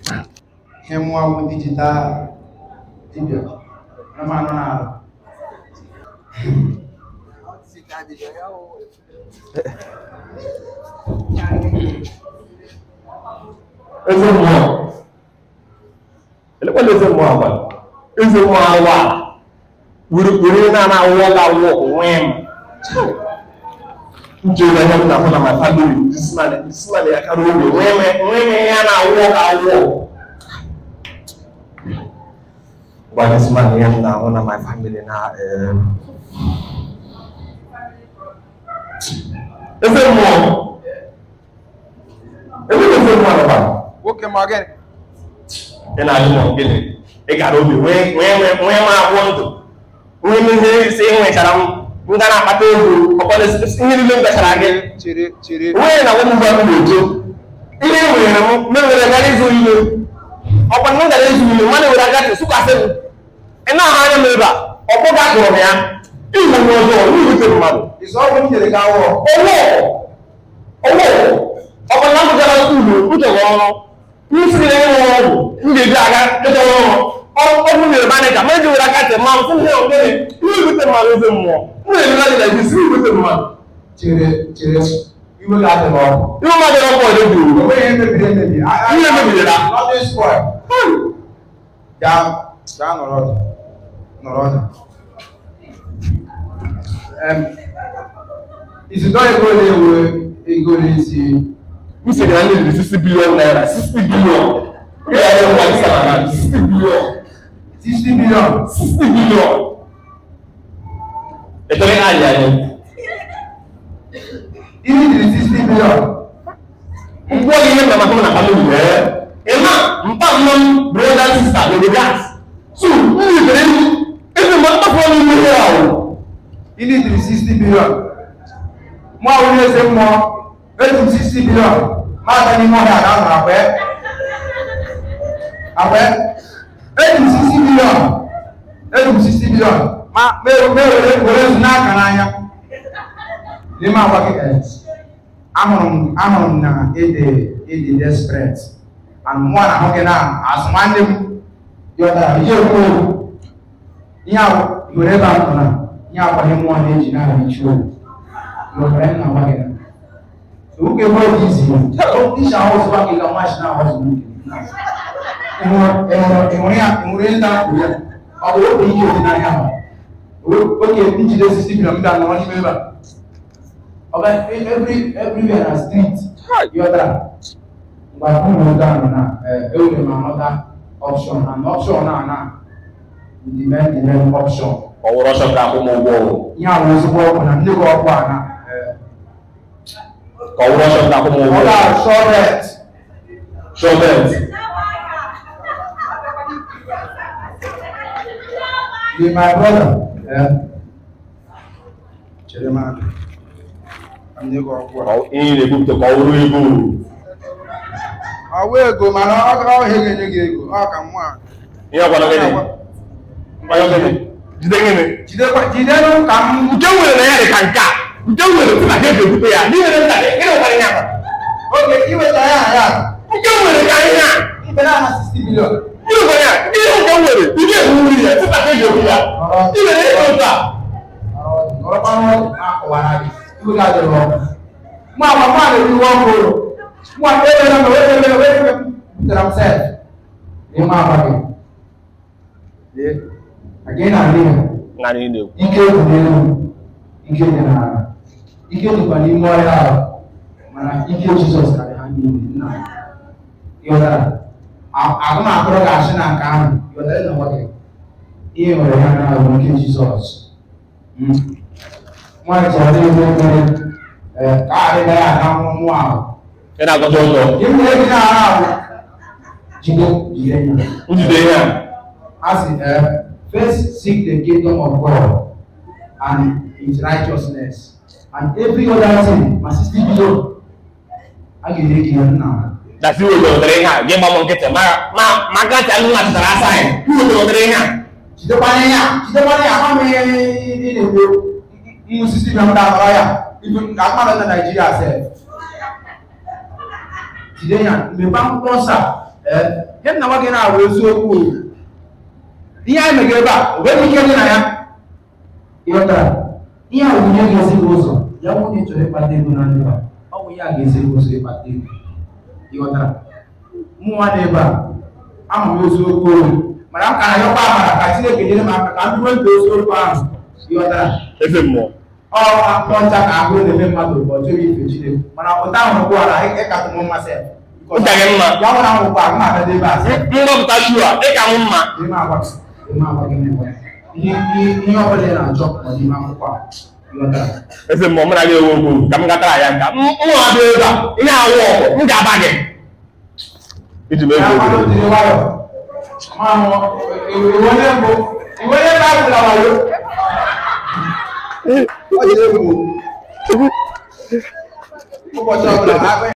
ihe nwa wụ digital dibia anụmanụ na-arụ eze mmụọ elekwala eze mmụọ agwa eze mmụọ awa were na-ana awụọ ga awụ onwe m njere ihe m na-ahụ na my family this man this man ya kara obi onwe m onwe m ihe a na-awụ ga awụ gwa this man ihe m na-ahụ na my family na em, eze mmụọ ebe eze mmụọ nọkwa nwoke ma gịnị ị na-ajụ na gịnị ị gara obi nwee nwee nwee nwee nwa agwọ ndụ nwee ihe ise ị nwechara m m ga na-akpata ego ọkpọrọ ihe niile m gachara gị chere chere onye na nwa m gwa m na-eto ihe e nwere m m nwere gara ịzụ ihe ọkwa m gara ịzụ ihe mmadụ were agachi sụkwasị m ị na-ahụ anya m ebe a ọkpọ ga kụrụ m ya iwu m ọzọ n'irute mmadụ ịzụ ọgwụ m nyere gị awọ owó owó ọkọ náà kò jẹba skulu ntọkọ ọrụ nsiri na ịnwụ ọgwụ m ga-ebi aga ịtọ ọrụ ọgwụ nyere maneja maneja were aka tẹ mmanụ sị ihe ogene ihe ibute mmadụ eze mmụọ m na-ebi na dịna isi ibute mmadụ chere chere iwe ga-adị n'ọkụ ihe mmadụ ọkụ ọdị bụ onwe ihe mebiri emebi Ihe mebiri na? nothing spoil gaa gaa nọrọ ọdụ nọrọ ọdụ Em, izidọ ego na-ewe ego n'isi m sị na ndị dị 60 bilion naira 60 bilion ya ya ngwa isi na 60 bilion 60 billion 60 bilion ekele anyị anyị ihe jiri 60 billion ngwa ihe nna maka m na family wee ịma mpa mma m brother sister no dey gas so m yibere m ebe ma mkpafu ọnụ mmiri ahụ ihe jiri 60 billion mụ ahụ eze mmụọ eji m 60 billion ma aga n'ime ọhịa ga nọ akwe akwe eji m 60 billion eji m 60 billion ma mee were were zu n'aka n'anya n'ime agwa gị eh, ahụrụ m ahụrụ m na ịdị ịdị desperate and mụ na ahụ gị na azụ nwanne m yọtara ihe ekwu okwu ihe ahụ were ebe a nọ na ihe akwaghị mmụọ na-eji na-ehichi obi n'obere nna nwa gị na oge ebe ọ dị izi isha ahụ ọzọ gị ka nwachi na ahụ ọzọ ịhụrụ ya ịhụrụ ndị ahụ ya ọ bụ oge ike dị n'anya ahụ oge njide osisi bi na mba nọrọ n'ime ebe a ọga every everywhere na street yọtara mgbe ụmụ ụda nọ na ewere m anọta option and option na na demand demand option ọwụrụ ọsọ ka akwụ m ụgwọ ọrụ ihe ahụ ezigbo ọkụ na ndị gị ọkụ a na ka ọwụrụ ọsọ ka akwụ m ụgwọ ọ ọrụ ga-achọ ret shọvet Be my brother. Eh? Chere m aka. Ndị gị ọkụ a. ihe ị na-ebupụta ka ọwụrụ ego Ọ wụ ego mana ọ ga ọhịa ga-enye gị ego ọ ka mụ a. ihe ọgwara gịnị Ngwara gịnị? jide gịnị Jidekwa jidenụ ka m nke nwere na ya dị ka nke a nke nwere tụ na ha ga-ebute ya n'ihe na nta gịnị nwere ya oge iweta ya na ya nke nwere ka ihe a ibe na aha 60 bilion. gịnị nwere ya ihe nke nwere ị ga-ewu nri ya tụta ha ga-ewu ya ị nwere ego ụta Ọrọkwa n'ọdụ akọwara gị. Iwe ga-adịrị ọkụ. Mụ agwa mụ a na-eriwe ọkụ ụlọ. Mụ a ebe na wee ebe wee ebe butere m sef. N'ime agwa gị. Lee, aga ị na-adị ya. na anyị na-ekwu ike dị n'elu ike dị n'ala ike dịkwa n'ime ọhịa ahụ mana ike jizọs karịrị ha niile nna m. ịghọtara A- agụmakwụrụ ga-asị na nke ahụ ịghọtara na nwa gị ihe nwere ya na ahụ ike jizọs Mm. nwaanyị chọrọ na ebe mere ee, ka a dịga ya aga mmụọ ahụ ị na-agọta ụzọ ihe mere gị na-ara ahụ jide jide ya njide ihe a as in uh, first seek the kingdom of God and his righteousness and every other thing ma sixty billion a ga-enye gị ya nna dasi wo dọdọrọ ihe a gị gba m nkịtị ma ma ma gacha nnu achịtara asa anyị iwo dọdọrọ ihe a jidekwana ya jidekwana ya ama m ihe ị na-ekwu mmụ sixty billion ndị akọrọ ya ibu ka mmadụ na Nigeria sef jide ya mgbe akwụkwọ nsọ a ee ihe m na nwa gị na-abụ eziokwu o. ihe anyị megere ebe a o nweghị ike dị na ya ịghọtara ihe a bụ ihe ga-esi gị ụzọ ya bụ onye chọrọ ịkpata ego na ndụ a ọ bụ ihe a ga-esi gị ụzọ ịkpata ego ịghọtara mụ nwa na ebe a ahụ m eziokwu olu mana m ka na yọkwa amara ka Chineke nyere m aka ka m bụrụ ndụ eziokwu ahụ ịghọtara eze mmụọ ọ akpọ ncha ka ahụ na-eme mmadụ bụ ọjọọ ife Chineke mana ụta ahụ ugbu a na ịkatụ m mmasị ya Ụta gị mma. ya nwere ahụ ugbu a m na-abịa ebe a sị mgbapụta shu a dị ka m mma N'ime agwa n'ime agwa gị na-enwe ihe ihe- ihe ọ bụla ị na-achọ nọ n'ime akwụkwọ a ịghọtara eze mmụọ mụ na gị ewu okwu ka m gatara ya nka mụ abịa ebe a ihe awụ ọgụ m ga-aba gị iji mee ya ego mmadụ jiri nwayọ ma hụ iwe onye mbụ iwe onye na-abụla wayo ọ jiri egwu ụbọchị ọbụla